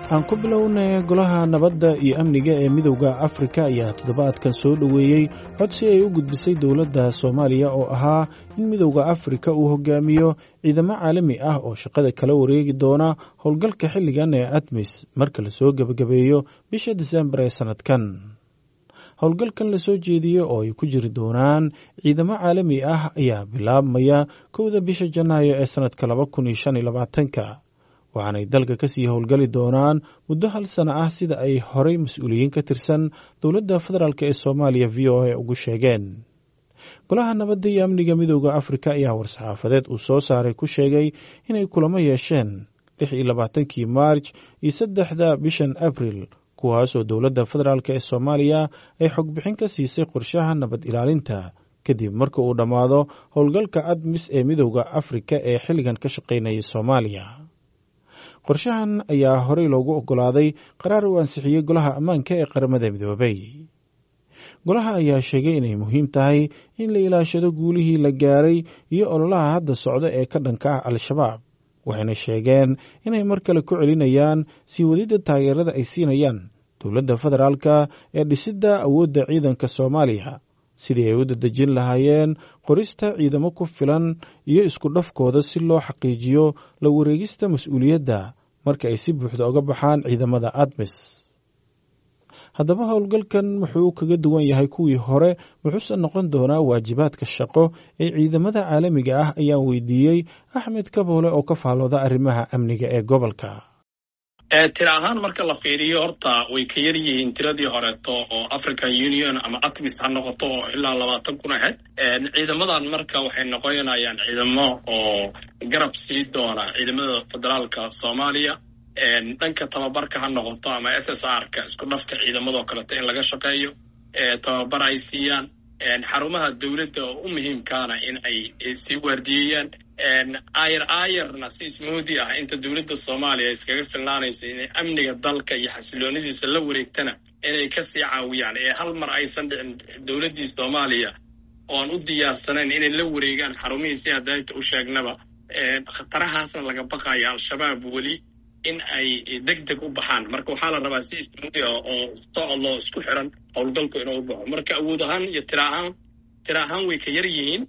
aan ku bilownay golaha nabadda iyo amniga ee midowda afrika ayaa toddobaadkan soo dhoweeyey codsi ay u gudbisay dowladda soomaaliya oo ahaa in midowda afrika uu hogaamiyo ciidamo caalami ah oo shaqada kala wareegi doona howlgalka xilligan ee admis marka lasoo gebagabeeyo bisha disembar ee sannadkan howlgalkan lasoo jeediyey oo ay ku jiri doonaan ciidamo caalami ah ayaa bilaabmaya kowda bisha janaayo ee sannadka laba kun iyo shan iyo labaatanka waxaanay dalka kasii howlgali doonaan muddo hal sana ah sida ay horey mas-uuliyiin ka tirsan dowladda federaalk ee soomaaliya v o a ugu sheegeen golaha nabadda iyo amniga midowda afrika ayaa war-saxaafadeed uu soo saaray ku sheegay inay kulamo yeesheen lix iyo labaatankii maarj iyo saddexda bishan abril kuwaasoo dowladda federaalk ee soomaaliya ay xogbixin ka siisay qorshaha nabad ilaalinta kadib marka uu dhammaado howlgalka admis ee midowda afrika ee xilligan ka shaqaynayay soomaaliya qorshahan ayaa horey loogu oggolaaday qaraar uu ansixiyey golaha ammaanka ee qaramada midoobay golaha ayaa sheegay inay muhiim tahay in la ilaashado guulihii la gaaray iyo ololaha hadda socda ee ka dhanka ah al-shabaab waxayna sheegeen inay mar kale ku celinayaan sii wadidda taageerada ay siinayaan dowladda federaalka ee dhisidda awoodda ciidanka soomaaliya sidii ay u dadejin lahaayeen qorista ciidamo ku filan iyo isku dhafkooda si loo xaqiijiyo la wareegista mas-uuliyadda marka ay si buuxda oga baxaan ciidamada admis haddaba howlgalkan wuxuu kaga duwan yahay kuwii hore wuxuuse noqon doonaa waajibaadka shaqo ee ciidamada caalamiga ah ayaan weydiiyey axmed kaboole oo ka faallooda arrimaha amniga ee gobolka tira ahaan marka la fiiriyo horta way ka yar yihiin tiradii horeeto oo african union ama atmis ha noqoto oo ilaa labaatan kun ahayd ciidamadan marka waxay noqonayaan ciidamo oo garab sii doona ciidamada federaalka soomaaliya dhanka tababarka ha noqoto ama s s r ka isku dhafka ciidamadoo kaleeto in laga shaqeeyo tababar ay siiyaan xarumaha dowladda oo u muhiimkaana in ay sii waardiyeeyaan ayar ayarna si ismoodi ah inta dowladda soomaaliya iskaga filnaanaysa inay amniga dalka iyo xasiloonidiisa la wareegtana inay kasii caawiyaan ee hal mar aysan dhicin dowladdii soomaaliya oo aan u diyaarsanayn inay la wareegaan xarumihii si hadayta u sheegnaba khatarahaasna laga baqayo al-shabaab weli in ay deg deg u baxaan marka waxaa la rabaa si ismoodi ah oo socodloo isku xiran howlgalku inuu u baxo marka awood ahaan iyo tira ahaan tira ahaan way ka yar yihiin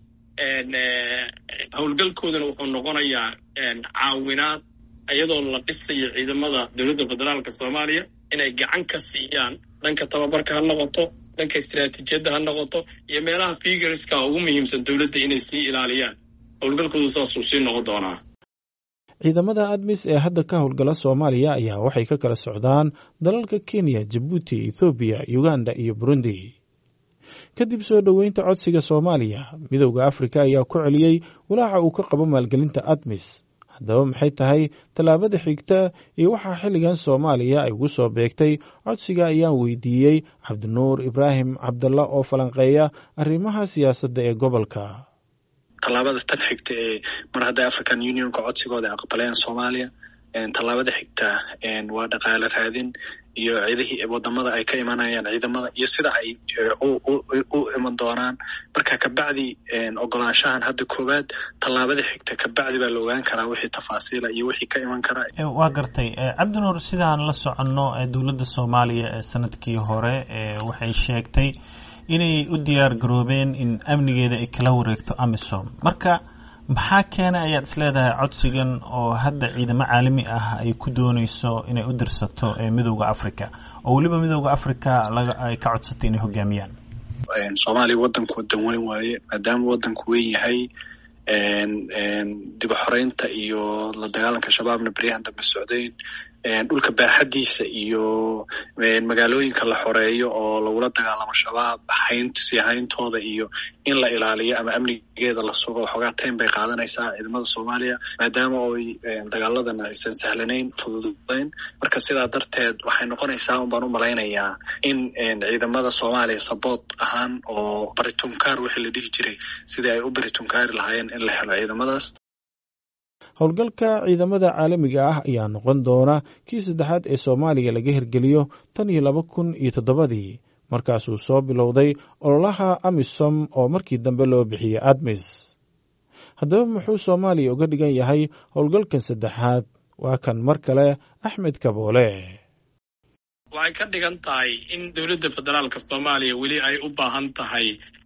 howlgalkoodana wuxuu noqonayaa caawinaad iyadoo la dhisayo ciidamada dowladda federaalka soomaaliya inay gacan ka siiyaan dhanka tababarka ha noqoto dhanka istiraatiijiyadda ha noqoto iyo meelaha figurska ugu muhiimsan dowladda inay sii ilaaliyaan howlgalkoodu saasuu sii noqon doonaa ciidamada admis ee hadda ka howlgala soomaaliya ayaa waxay ka kala socdaan dalalka kenya jabuuti ethoobiya uganda iyo burundi kadib soo dhoweynta codsiga soomaaliya midowda afrika ayaa ku celiyey walaaca uu ka qabo maalgelinta admis haddaba maxay tahay tallaabada xigta iyo waxaa xilligan soomaaliya ay ugu soo beegtay codsiga ayaan weydiiyey cabdinuur ibraahim cabdalla oo falanqeeya arrimaha siyaasadda ee gobolka tallaabada tan xigta ee mar hadday african unionka codsigooda aqbaleen soomaaliya tallaabada xigta waa dhaqaale raadin iyo cidihii wadamada ay ka imanayaan ciidamada iyo sida ay u iman doonaan marka kabacdi ogolaanshahan hadda koowaad tallaabada xigta kabacdi baa la ogaan karaa wixii tafaasiila iyo wixii ka iman kara waa gartay cabdinuur sidaan la soconno dowladda soomaaliya ee sanadkii hore waxay sheegtay inay u diyaar garoobeen in amnigeeda ay kala wareegto amisom marka maxaa keenay ayaad isleedahay codsigan oo hadda ciidamo caalami ah ay ku dooneyso inay u dirsato midowda africa oo weliba midowda africa ay ka codsatay inay hogaamiyaan soomaaliya waddanku wadan weyn waaye maadaama waddanku weyn yahay dib u xoreynta iyo la dagaalanka shabaabna beryahan dambe socdayn dhulka baaxadiisa iyo magaalooyinka la xoreeyo oo lagula dagaalamo shabaab hayn sii hayntooda iyo in la ilaaliyo ama amnigeeda la sugo waxoogaa taym bay qaadanaysaa ciidamada soomaaliya maadaama oy dagaaladana aysan sahlanayn fududayn marka sidaa darteed waxay noqonaysaa un baan u malaynayaa in ciidamada soomaaliya saboot ahaan oo baritunkaar wixii la dhihi jiray sidii ay u baritunkaari lahaayeen in la helo ciidamadaas howlgalka ciidamada caalamiga ah ayaa noqon doona kii saddexaad ee soomaaliya laga hirgeliyo tan iyo laba kun iyo toddobadii markaasuu soo bilowday ololaha amisom oo markii dambe loo bixiyey admis haddaba muxuu soomaaliya uga dhigan yahay howlgalkan saddexaad waa kan mar kale axmed kaboole waxay ka dhigan tahay in dowladda federaalka soomaaliya weli ay u baahan tahay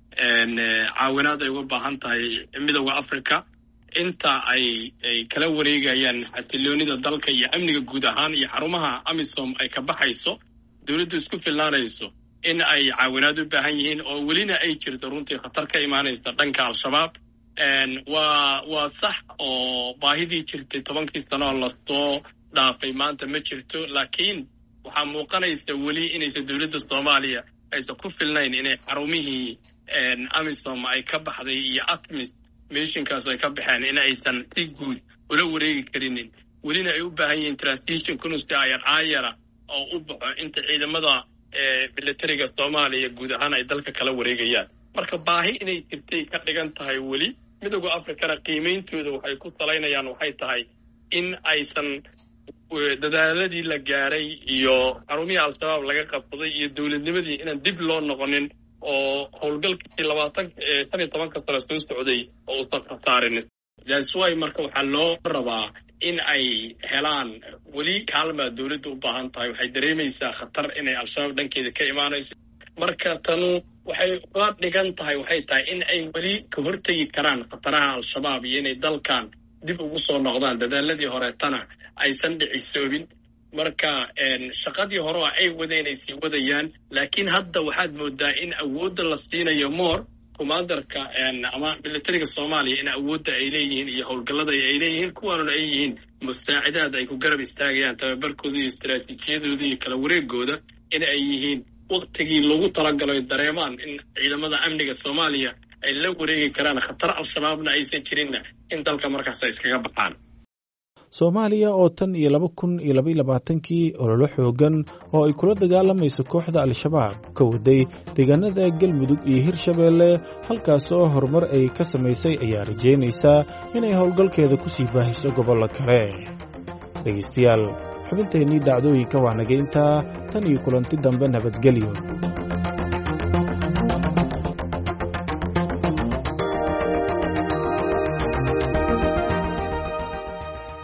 caawinaad ay uga baahan tahay midowda africa inta ay ay kala wareegayaan xasiloonida dalka iyo amniga guud ahaan iyo xarumaha amisom ay ka baxayso dowladdu isku filnaanayso in ay caawinaad u baahan yihiin oo welina ay jirto runtii khatar ka imaanaysa dhanka al-shabaab waa waa sax oo baahidii jirtay tobankii sano oo lasoo dhaafay maanta ma jirto laakiin waxaa muuqanaysa weli inaysan dowladda soomaaliya aysan ku filnayn inay xarumihii amisom ay ka baxday iyo atmis mishinkaas ay ka baxeen in aysan si guud ula wareegi karinin welina ay u baahan yihiin transition kunusi ayar aayara oo u baxo inta ciidamada militariga soomaaliya guud ahaan ay dalka kala wareegayaan marka baahi inay jirtay ka dhigan tahay weli midowda africana qiimeyntooda waxay ku salaynayaan waxay tahay in aysan dadaaladii la gaaray iyo xarumihii al-shabaab laga qabsaday iyo dowladnimadii inaan dib loo noqonin oo howlgalkii labaatan shan iyo tobanka sano soo socday oo uusan khasaarin daswy marka waxaa loo rabaa in ay helaan weli kaalmaa dowladda u baahan tahay waxay dareemaysaa khatar inay al-shabaab dhankeeda ka imaanayso marka tanu waxay ula dhigan tahay waxay tahay in ay weli ka hortegi karaan khataraha al-shabaab iyo inay dalkan dib ugu soo noqdaan dadaaladii horeetana aysan dhicisoobin marka shaqadii hore oo ay wadeen ay sii wadayaan laakiin hadda waxaad moodaa in awoodda la siinayo moor commandarka ama militariga soomaaliya in awoodda ay leeyihiin iyo howlgallada ay leeyihiin kuwaanuna ay yihiin musaacidaad ay ku garab istaagayaan tababarkooda iyo istaraatiijiyadooda iyo kala wareegooda in ay yihiin waktigii lagu talagalo dareemaan in ciidamada amniga soomaaliya ay la wareegi karaan khatar al-shabaabna aysan jirinna in dalka markaas ay iskaga baxaan soomaaliya oo tan iyo laba kun iyo labaiyo labaatankii ololo xoogan oo ay kula dagaalamayso kooxda al-shabaab ka waday deegaanada galmudug iyo hirshabeelle halkaas oo horumar ay ka samaysay ayaa rajaynaysaa inay howlgalkeeda ku sii baahiso gobollo kale dhegaystayaal xubinteennii dhacdooyinka waa naga intaa tan iyo kulanti dambe nabadgelyo